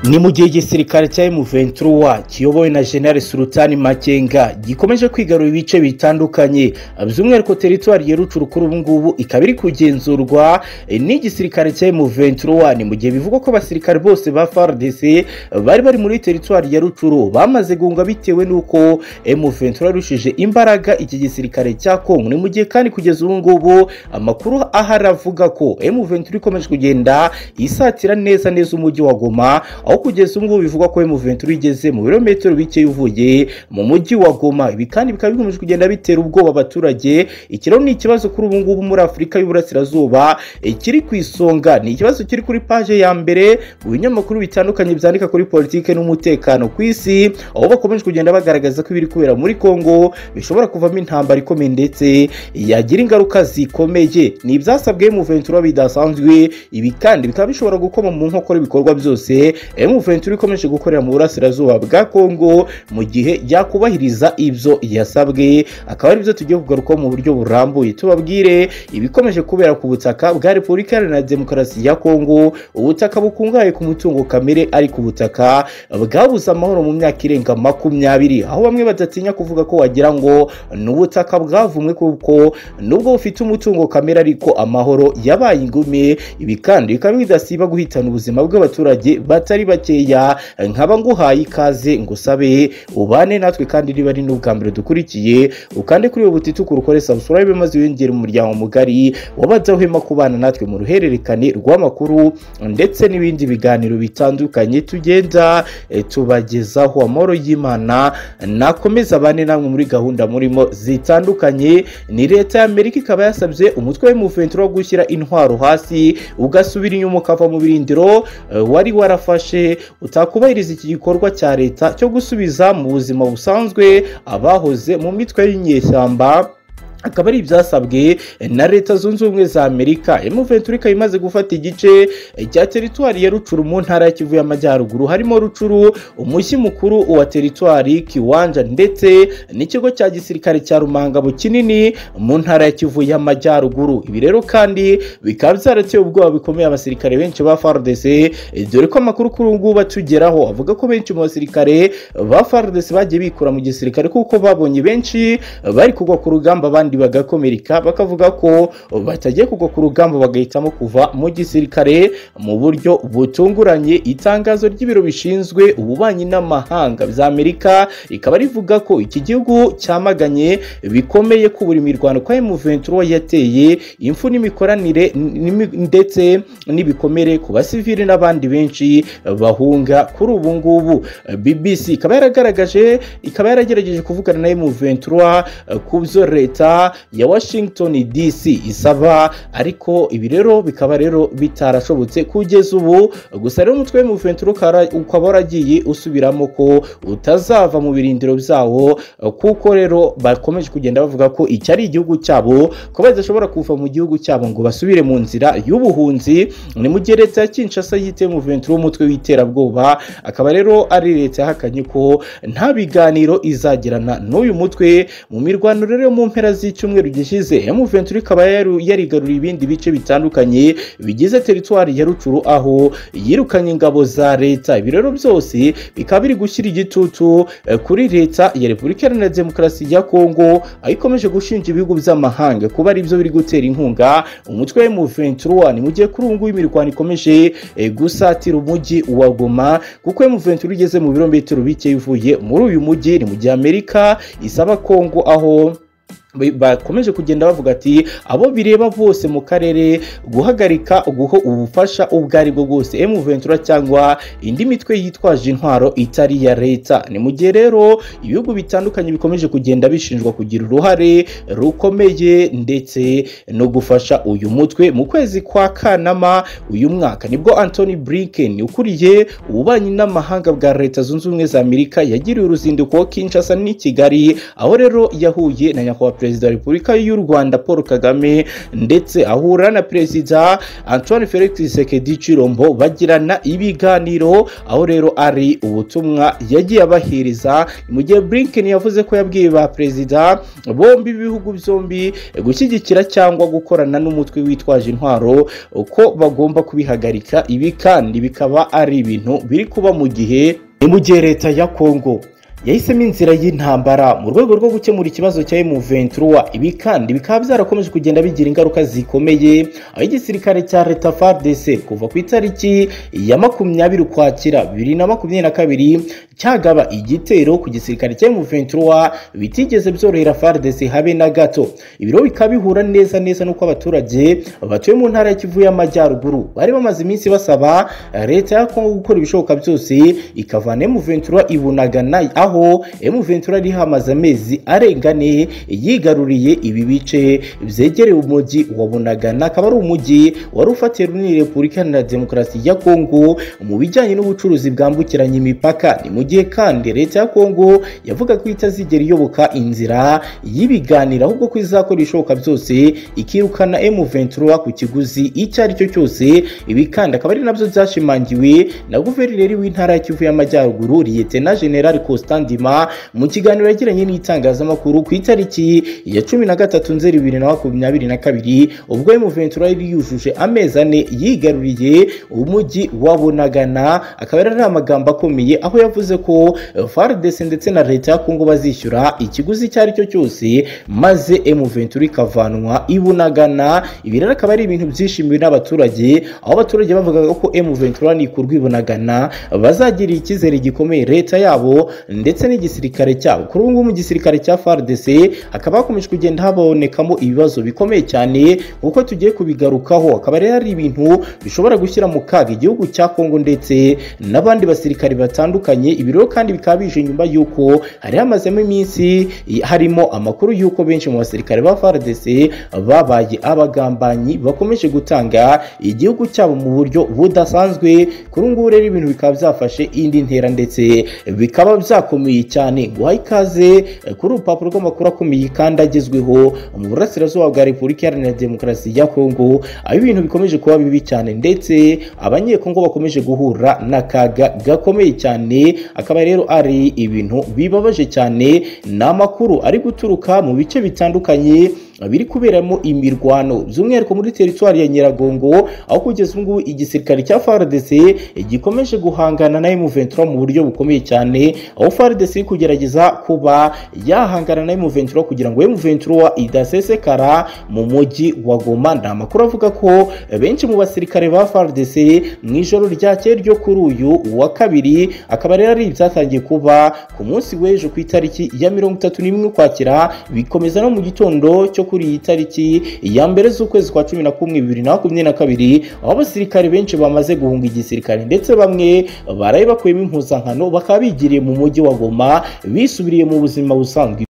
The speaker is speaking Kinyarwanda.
ni mu gihe igisirikare cya M23 kiyobowe na General Sultan Makenga gikomeje kwigarura ibice bitandukanye by'umwihariko teritwari ya Rukuru ubu ngubu ikaba iri kugenzurwa n'igisirikare cya M23 ni mu gihe bivugwa ko abasirikare bose ba FARDC bari bari muri teritwari ya Rukuru bamaze gunga bitewe n'uko M23 yarushije imbaraga iki gisirikare cya Kongo ni mu gihe kandi kugeza ubu ngubu amakuru aharavuga ko M23 ikomeje kugenda isatira neza neza umujyi wa Goma aho kugeza ubu ngubu bivugwa ko M23 igeze mu birometero bike uvuye mu mujyi wa Goma ibi kandi bikaba bikomeje kugenda bitera ubwoba abaturage ikiro ni ikibazo kuri ubu ngubu muri Afurika y'Uburasirazuba kiri ku isonga ni ikibazo kiri kuri paje ya mbere mu binyamakuru bitandukanye byandika kuri politike n'umutekano ku isi aho bakomeje kugenda bagaragaza ko ibiri kubera muri Kongo bishobora kuvamo intambara ikomeye ndetse yagira ingaruka zikomeye ni ibyasabwe M23 bidasanzwe ibi kandi bikaba bishobora gukoma mu nkokora ibikorwa byose M23 ikomeje gukorera mu burasirazuba bwa Kongo mu gihe yakubahiriza ibyo yasabwe akaba ari byo tugiye kugarukaho mu buryo burambuye tubabwire ibikomeje kubera ku butaka bwa Repubulika Iharanira Demokarasi ya Kongo ubutaka bukungahaye ku mutungo kamere ari ku butaka bwabuze amahoro mu myaka irenga makumyabiri aho bamwe badatinya kuvuga ko wagira ngo n'ubutaka bwavumwe kuko nubwo bufite umutungo kamere ariko amahoro yabaye ingume ibi kandi bikaba bidasiba guhitana ubuzima bw'abaturage bat batari bakeya nkaba nguhaye ikaze ngusabe ubane natwe kandi niba ari n'ubwa mbere dukurikiye ukande kuri ubu butituku ukore subscribe maze wiyongere umuryango mugari wabadahwema kubana natwe mu ruhererekane rw'amakuru ndetse n'ibindi biganiro bitandukanye tugenda tubagezaho amahoro y'imana nakomeza abane namwe muri gahunda murimo zitandukanye ni leta y'amerika ikaba yasabye umutwe w'umuventuro wo gushyira intwaro hasi ugasubira inyuma ukava mu birindiro wari warafashe utakubahiriza iki gikorwa cya leta cyo gusubiza mu buzima busanzwe abahoze mu mitwe y'inyeshyamba akaba ari ibyasabwe na leta zunze ubumwe za amerika M23 ikaba imaze gufata igice cya teritwari ya rucuru mu ntara ya kivu y'amajyaruguru harimo rucuru umushyi mukuru wa teritwari kiwanja ndetse n'ikigo cya gisirikare cya rumangabo kinini mu ntara ya kivu y'amajyaruguru ibi rero kandi bikaba byarateye ubwoba bikomeye abasirikare benshi ba FARDC dore ko amakuru kuri ubu ngubu atugeraho avuga ko benshi mu basirikare ba FARDC bagiye bikura mu gisirikare kuko babonye benshi bari kugwa ku rugamba abandi bagakomereka bakavuga ko batagiye kugwa ku rugamba bagahitamo kuva mu gisirikare mu buryo butunguranye itangazo ry'ibiro bishinzwe ububanyi n'amahanga by'amerika rikaba rivuga ko iki gihugu cyamaganye bikomeye kubura imirwano kwa M23 yateye imfu n'imikoranire ndetse n'ibikomere ku basivili n'abandi benshi bahunga kuri ubu ngubu BBC ikaba yaragaragaje ikaba yaragerageje kuvugana na M23 ku byo leta ya Washington DC isaba ariko ibi rero bikaba rero bitarashobotse kugeza ubu gusa rero umutwe w'umuventuro ukaba waragiye usubiramo ko utazava mu birindiro byawo kuko rero bakomeje kugenda bavuga ko iki ari igihugu cyabo ko badashobora kuva mu gihugu cyabo ngo basubire mu nzira y'ubuhunzi ni mu gihe leta ya Kinshasa yite umuventuro w'umutwe w'iterabwoba akaba rero ari leta yahakanye ko nta biganiro izagirana n'uyu mutwe mu mirwano rero yo mu mpera z'i cyumweru gishize M23 ikaba yarigaruriye ibindi bice bitandukanye bigize teritwari ya Rucuru aho yirukanye ingabo za leta ibi rero byose bikaba biri gushyira igitutu kuri leta ya Repubulika Iharanira Demokarasi ya Kongo aho ikomeje gushinja ibihugu by'amahanga kuba ari byo biri gutera inkunga umutwe wa M23 ni mu gihe kuri ubu ngubu imirwano ikomeje gusatira umujyi wa Goma kuko M23 igeze mu birometero bike ivuye muri uyu mujyi ni mu gihe Amerika isaba Kongo aho bakomeje kugenda bavuga ati abo bireba bose mu karere guhagarika guho ubufasha ubwo ari bwo bwose M23 cyangwa indi mitwe yitwaje intwaro itari iya leta ni mu gihe rero ibihugu bitandukanye bikomeje kugenda bishinjwa kugira uruhare rukomeye ndetse no gufasha uyu mutwe mu kwezi kwa Kanama uyu mwaka nibwo Anthony Blinken ukuriye ububanyi n'amahanga bwa leta zunze ubumwe za Amerika yagiriye uruzinduko Kinshasa n'i Kigali aho rero yahuye na nyakubahwa perezida wa repubulika y'u rwanda paul kagame ndetse ahura na perezida antoine felix sekedi cirombo bagirana ibiganiro aho rero ari ubutumwa yagiye abahiriza mu gihe blinken yavuze ko yabwiye ba perezida bombi b'ibihugu byombi gushyigikira cyangwa gukorana n'umutwe witwaje intwaro uko bagomba kubihagarika ibi kandi bikaba ari ibintu biri kuba mu gihe ni mu gihe leta ya kongo yahisemo inzira y'intambara mu rwego rwo gukemura ikibazo cya M23 ibi kandi bikaba byarakomeje kugenda bigira ingaruka zikomeye aho igisirikare cya leta FARDC kuva ku itariki ya makumyabiri ukwakira bibiri na makumyabiri na kabiri cyagaba igitero ku gisirikare cya M23 bitigeze byorohera FARDC habe na gato ibiro bikaba bihura neza neza n'uko abaturage batuye mu ntara ya Kivu y'Amajyaruguru bari bamaze iminsi basaba leta ya Kongo gukora ibishoboka byose ikavana M23 ibunagana aho aho M23 yari hamaze amezi arengane yigaruriye ibi bice byegereye umujyi wa Bunagana akaba ari umujyi wari ufatiye runini Repubulika Iharanira Demokarasi ya Kongo mu bijyanye n'ubucuruzi bwambukiranya imipaka ni mu gihe kandi leta ya Kongo yavuga ko itazigera iyoboka inzira y'ibiganiro ahubwo ko izakora ibishoboka byose ikirukana M23 ku kiguzi icyo ari cyo cyose ibi kandi akaba ari nabyo byashimangiwe na guverineri w'intara ya Kivu y'Amajyaruguru Lieutenant General Costa Ndima mu kiganiro yagiranye n'itangazamakuru ku itariki ya cumi na gatatu nzeri bibiri na makumyabiri na kabiri ubwo Ventura yari yujuje amezi ane yigaruriye umujyi wa Bunagana akaba yari amagambo akomeye aho yavuze ko FARDC ndetse na leta ya Kongo bazishyura ikiguzi icyo ari cyo cyose maze M23 ikavanwa i Bunagana ibi rero akaba ari ibintu byishimiwe n'abaturage aho abaturage bavugaga ko M23 nikurwa i Bunagana bazagirira icyizere gikomeye leta yabo ndetse n'igisirikare cyabo kuri ubu ngubu mu gisirikare cya FARDC hakaba hakomeje kugenda habonekamo ibibazo bikomeye cyane kuko tugiye kubigarukaho akaba rero ari ibintu bishobora gushyira mu kaga igihugu cya Kongo ndetse n'abandi basirikare batandukanye ibiro kandi bikaba bije nyuma y'uko hari hamazemo iminsi harimo amakuru y'uko benshi mu basirikare ba FARDC babaye abagambanyi bakomeje gutanga igihugu cyabo mu buryo budasanzwe kuri ubu ngubu rero ibintu bikaba byafashe indi ntera ndetse bikaba byakomeye cyane guha ikaze kuri urupapuro rw'amakuru akomeye kandi agezweho mu burasirazuba bwa repubulika iharanira demokarasi ya kongo aho ibintu bikomeje kuba bibi cyane ndetse abanyekongo bakomeje guhura n'akaga gakomeye cyane akaba rero ari ibintu bibabaje cyane ni amakuru ari guturuka mu bice bitandukanye biri kuberamo imirwano by'umwihariko muri teritwari ya nyiragongo aho kugeza ubu ngubu igisirikare cya FARDC gikomeje guhangana na M23 mu buryo bukomeye cyane aho FARDC iri kugerageza kuba yahangana na M23 kugira ngo M23 idasesekara mu mujyi wa Goma ni amakuru avuga ko benshi mu basirikare ba FARDC mu ijoro ryakeye ryo kuri uyu wa kabiri akaba rero ari ibyatangiye kuba ku munsi w'ejo ku itariki ya mirongo itatu n'imwe ukwakira bikomeza no mu gitondo cyo kuri iyi tariki ya mbere z'ukwezi kwa cumi na kumwe bibiri na makumyabiri na kabiri aho abasirikare benshi bamaze guhunga igisirikare ndetse bamwe baraye bakuyemo impuzankano bakaba bigiriye mu mujyi wa goma bisubiriye mu buzima busanzwe